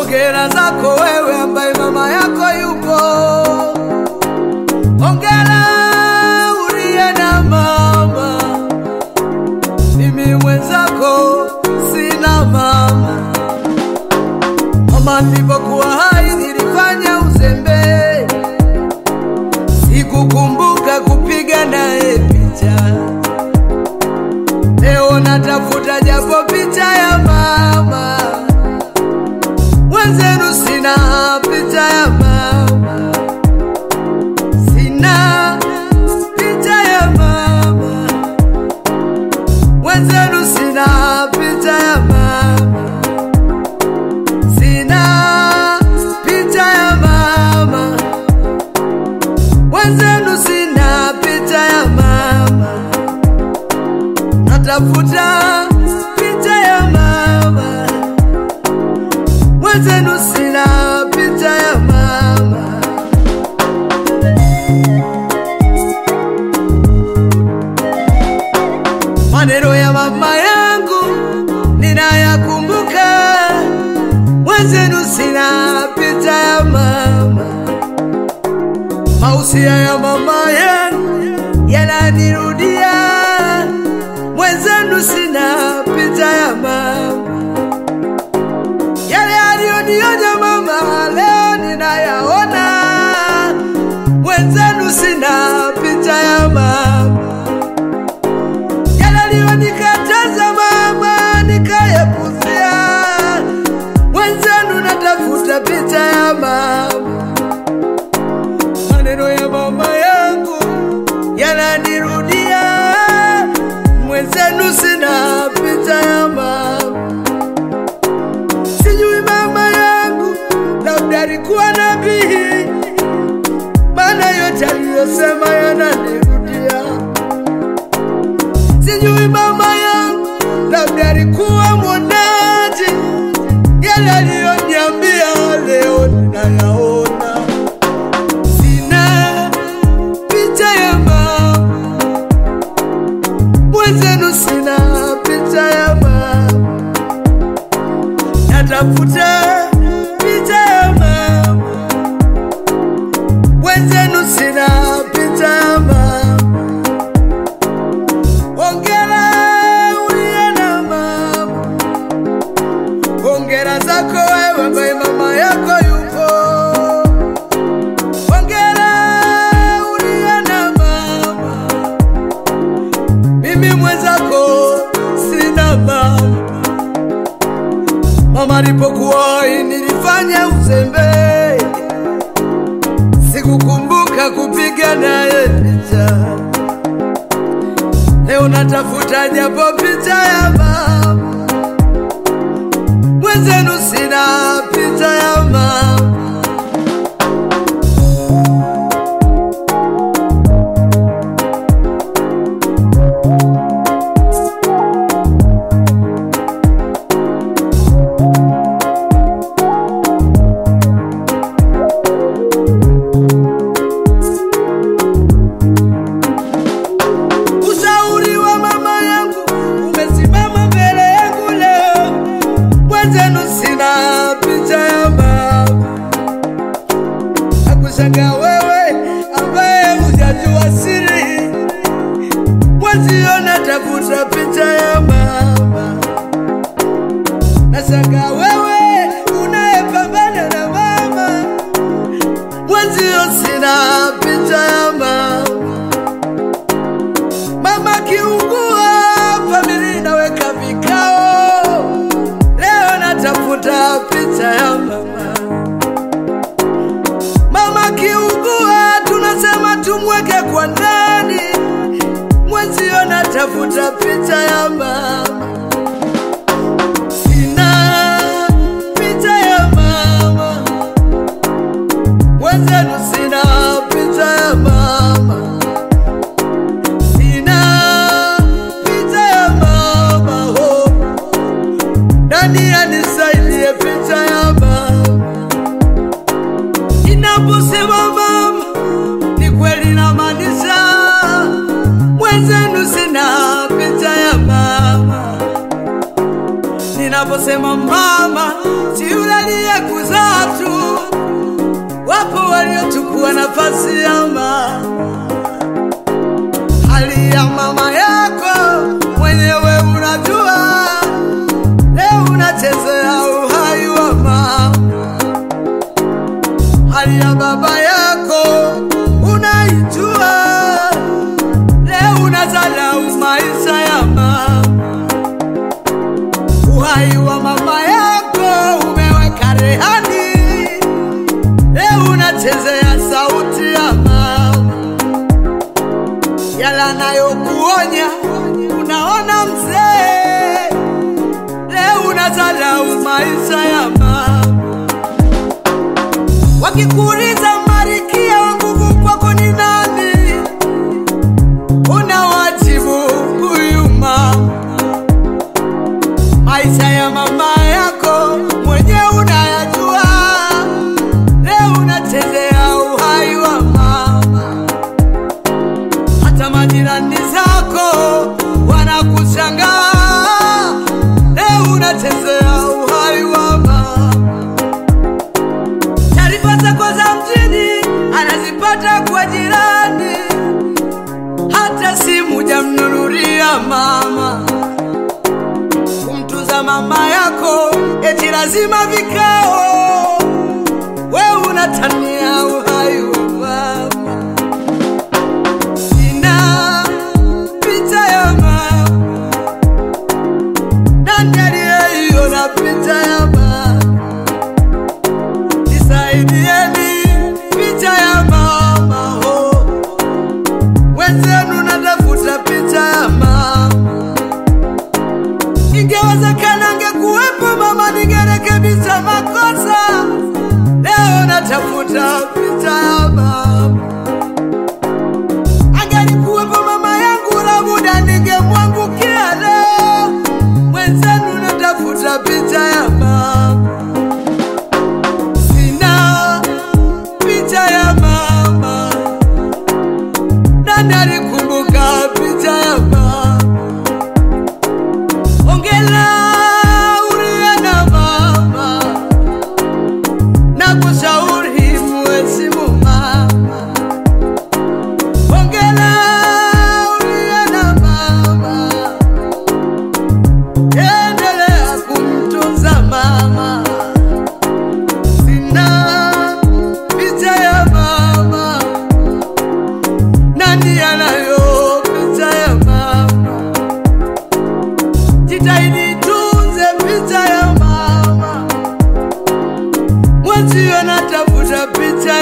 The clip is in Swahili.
Hongera zako wewe ambaye mama yako yupo. Hongera uliye na mama, mimi mwenzako sina mama. Mama nilipokuwa hai nilifanya uzembe, sikukumbuka kupiga naye picha. Leo natafuta japo picha ya mama wenzenu, sina picha ya mama, sina picha ya mama wenzenu, sina picha ya mama, sina picha ya mama wenzenu, sina picha ya mama natafuta picha ya mama wenzenu, sina picha ya mama. Maneno ya mama yangu ninayakumbuka, wenzenu, sina picha ya mama. Mausia ya mama yangu yananirudia mwenzenu sina picha ya mama, yale aliyonionya mama leo ninayaona. Mwenzenu sina picha ya mama, yale aliyonikataza mama nikayapuzia. Mwenzenu natafuta picha ya mama, maneno ya mama yangu yananirudia mwenzenu sina picha ya mama. Sijui mama yangu labda alikuwa nabii, maana yote aliyosema yananirudia. Sijui mama yangu labda alikuwa mwonaji, yale aliyoniambia leo ninayaona. Sina picha ya mama mwenzenu sina picha ya mama, natafuta picha ya mama. Mwenzenu sina picha ya mama. Hongera uliye na mama, hongera zako wewe ambaye mama yako yupo. Hongera uliye na mama mimi mwenzako sina mama. Mama alipokuwa hai nilifanya uzembe, sikukumbuka kupiga naye picha. Leo natafuta japo picha ya mama, mwenzenu sina picha ya mama. Ushauri wa mama yangu umesimama mbele yangu leo, mwenzenu sina picha ya mama. Nakushangaa wewe ambaye hujajua siri, mwenzio natafuta picha ya mama. Nashangaa wewe unayepambana na mama, mwenzio sina picha ya mama. Mama kiungua, familia inaweka vikao. Leo natafuta picha ya mama. Mama kiungua, tunasema tumweke kwa ndani. Mwenzio natafuta picha ya mama. Sina picha ya mama, mwenzenu sina picha ya mama. Sina picha ya mama ho, nani anisaidie picha ya mama? Ninaposema mama, ni kweli namaanisha, mwenzenu sina picha ya mama. Ninaposema mama, si yule aliyekuzaa nafasi ya mama, hali ya mama yako mwenyewe unajua. Leo unachezea uhai wa mama, hali ya baba yako unaijua. Leo unazalau maisha ya mama, uhai wa mama yako umeweka rehani. Leo unachezea sauti ya mama, yala nayokuonya unaona mzee. Leo unazalau maisha ya mama, wakikuuliza Marikia wa nguvu kwako ni nani, unawajibu huyu mama. Maisha ya mama yako mwenyewe unayajua. Leo unachezea uhai wa mama, hata majirani zako wanakushangaa. Leo unachezea uhai wa mama. Taarifa zako za mjini anazipata kwa jirani, hata simu jamnunulia mama. Kumtuza mama yako eti lazima vikao, we unatania uhai wa mama. Sina picha ya mama, nani aliyeiona picha ya mama? Nisaidieni picha ya mama ho, wenzenu natafuta picha ya mama. Ingewezekana angekuwepo mama, ningerekebisha makosa. Leo natafuta picha ya mama, angelikuwepo mama yangu, labuda ningemwangukia. Leo mwenzenu natafuta picha ya mama sina picha ya mama, nani alikumbuka picha ya mama? Ongela uliye na mama, na kushauri muheshimu mama. Ongela uliye na mama, endelea kumtunza mama sina picha ya mama, nani anayo picha ya mama? Jitahidi tunze picha ya mama, mwenzio natafuta picha